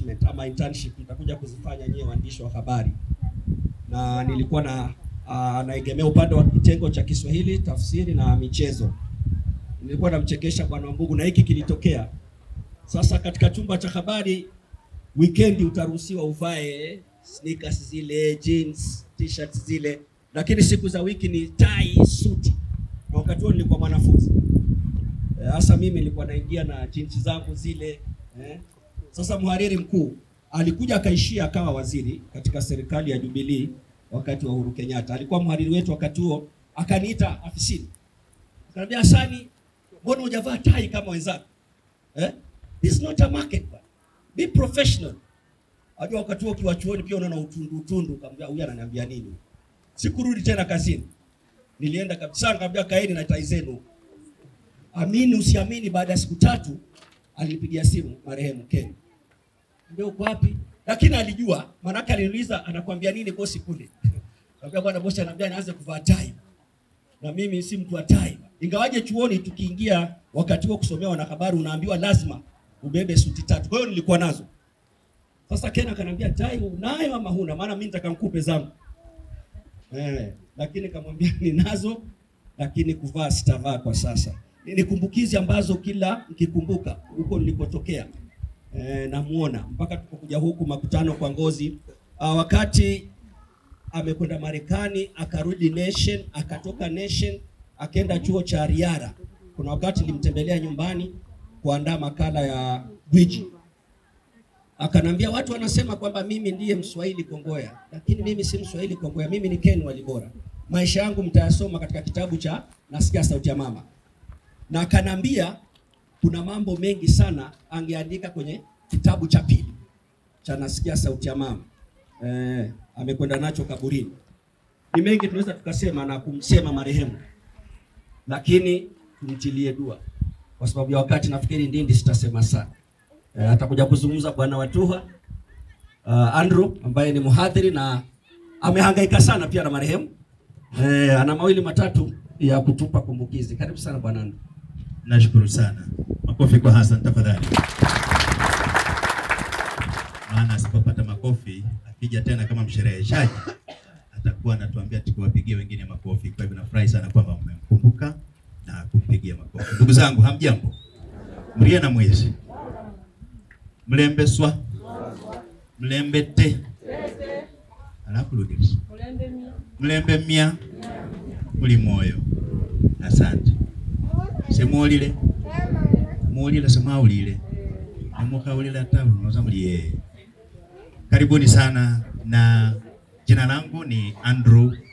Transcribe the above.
placement ama internship nitakuja kuzifanya nyewe waandishi wa habari, na nilikuwa na uh, naegemea upande wa kitengo cha Kiswahili, tafsiri na michezo. Nilikuwa namchekesha bwana Mbugu na hiki kilitokea. Sasa katika chumba cha habari weekend utaruhusiwa uvae sneakers zile, jeans, t-shirts zile, lakini siku za wiki ni tai, suti. Na wakati huo nilikuwa mwanafunzi hasa mimi nilikuwa naingia na jeans zangu zile eh. Sasa mhariri mkuu alikuja akaishia akawa waziri katika serikali ya Jubilee wakati wa Uhuru Kenyatta. Alikuwa mhariri wetu wakati huo, akaniita afisini, akaniambia Hasani, mbona hujavaa tai kama wenzako eh? This is not a market bwana. Be professional. Ajua wakati huo ukiwa chuoni pia unaona utundu utundu, kaambia huyu ananiambia nini? Sikurudi tena kazini. Nilienda kabisa, nikamwambia kaeni na tai zenu. Amini usiamini, baada ya siku tatu alinipigia simu marehemu Ken. Ndio uko wapi? Lakini alijua, maanake aliniuliza anakuambia nini bosi kule. Nikamwambia bwana bosi ananiambia nianze kuvaa tai. Na mimi si mtu wa tai. Ingawaje chuoni tukiingia wakati huo kusomea wanahabari unaambiwa lazima ubebe suti tatu. Kwa hiyo nilikuwa nazo. Sasa Ken akaniambia tai unayo ama huna? Maana mimi nitaka nikupe zangu. Eh, lakini kamwambia ninazo lakini kuvaa sitavaa kwa sasa. Ni kumbukizi ambazo kila nikikumbuka huko nilipotokea eh, namuona mpaka tukokuja huku makutano kwa ngozi. Ah, wakati amekwenda Marekani akarudi Nation, akatoka Nation akaenda chuo cha Riara. Kuna wakati nilimtembelea nyumbani kuandaa makala ya gwiji akanambia watu wanasema kwamba mimi ndiye Mswahili Kongoya, lakini mimi si Mswahili Kongoya, mimi ni Ken Walibora. Maisha yangu mtayasoma katika kitabu cha Nasikia Sauti ya Mama, na akanambia kuna mambo mengi sana angeandika kwenye kitabu cha pili cha Nasikia Sauti ya Mama. Eh, amekwenda nacho kaburini. Ni mengi tunaweza tukasema na kumsema marehemu, lakini tumtilie dua kwa sababu ya wakati. Nafikiri ndindi sitasema sana. Eh, atakuja kuzungumza bwana Watuha uh, Andrew ambaye ni mhadhiri na amehangaika sana pia na marehemu eh, ana mawili matatu ya kutupa kumbukizi. Karibu sana bwana Andrew. Nashukuru sana. Makofi kwa Hassan tafadhali. Maana asipopata makofi akija tena kama mshereheshaji atakuwa anatuambia tukiwapigie wengine makofi. Kwa hivyo nafurahi sana kwamba mmemkumbuka na kumpigia makofi. Ndugu zangu, hamjambo? Mlie na mwezi mlembeswa mlembete alafu rudia mlembe mia muli moyo. Asante. Semuolile muulile semwaulile nemukaulile hata unoza muli yeye. Karibuni sana, na jina langu ni Andrew